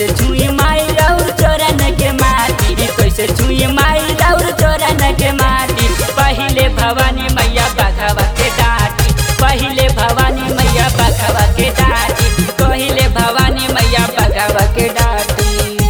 कैसे छुई माई राउर चोरन के माटी कैसे छुई माई राउर चोरन के माटी पहिले भवानी मैया बघवा के डाटी पहिले भवानी मैया बघवा के डाटी पहिले भवानी मैया बघवा के डाटी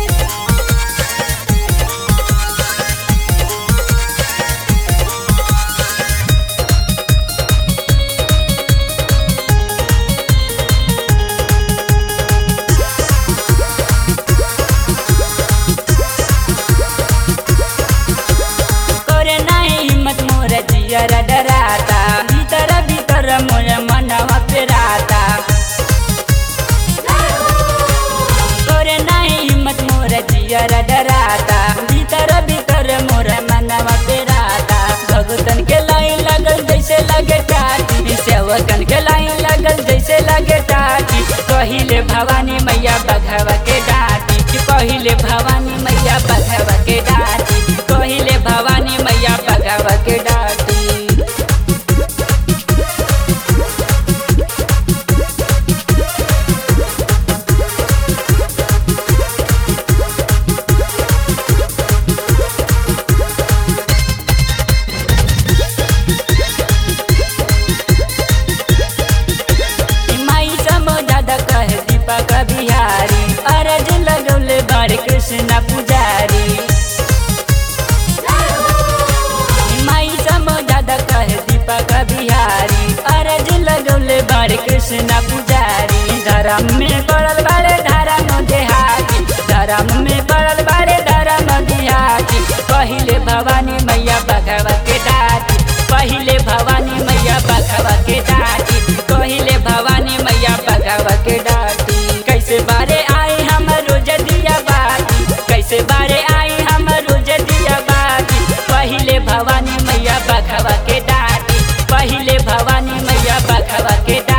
करे नाही हिम्मत मोर जियर डराता भीतर भीतर मोर मनवा पेराता करे नाही हिम्मत मोर जियर डराता भीतर भीतर मोर मनवा पेराता भगतन के लाइन लगल जैसे लगे टाटी सेवकन के लाइन लगल जैसे लगे टाटी कहिले भवानी मैया बघवा के डाटी पहिले भवानी मैया बघवा के डाटी कहिले भवानी मैया बघवा के डाटी माई समो दादा कहे दीपक बिहारी अरज लगौले बार कृष्ण पुजारी माई समो दादा कहे दीपक बिहारी अरज लगौले बार कृष्ण पुजारी धर्म में पड़ल बारे धर्म देहाती धर्म में पड़ल बारे धर्म देहाती पहिले भवानी मैया बघवा के डाटी पहिले भवानी मैया बघवा के डाटी पहिले भवानी मैया बघवा के डाटी कैसे बारे आई हम रोज दिया बाती कैसे बारे आई हम रोज दिया बाती पहिले भवानी मैया बघवा के डाटी पहिले भवानी मैया बघवा के डाटी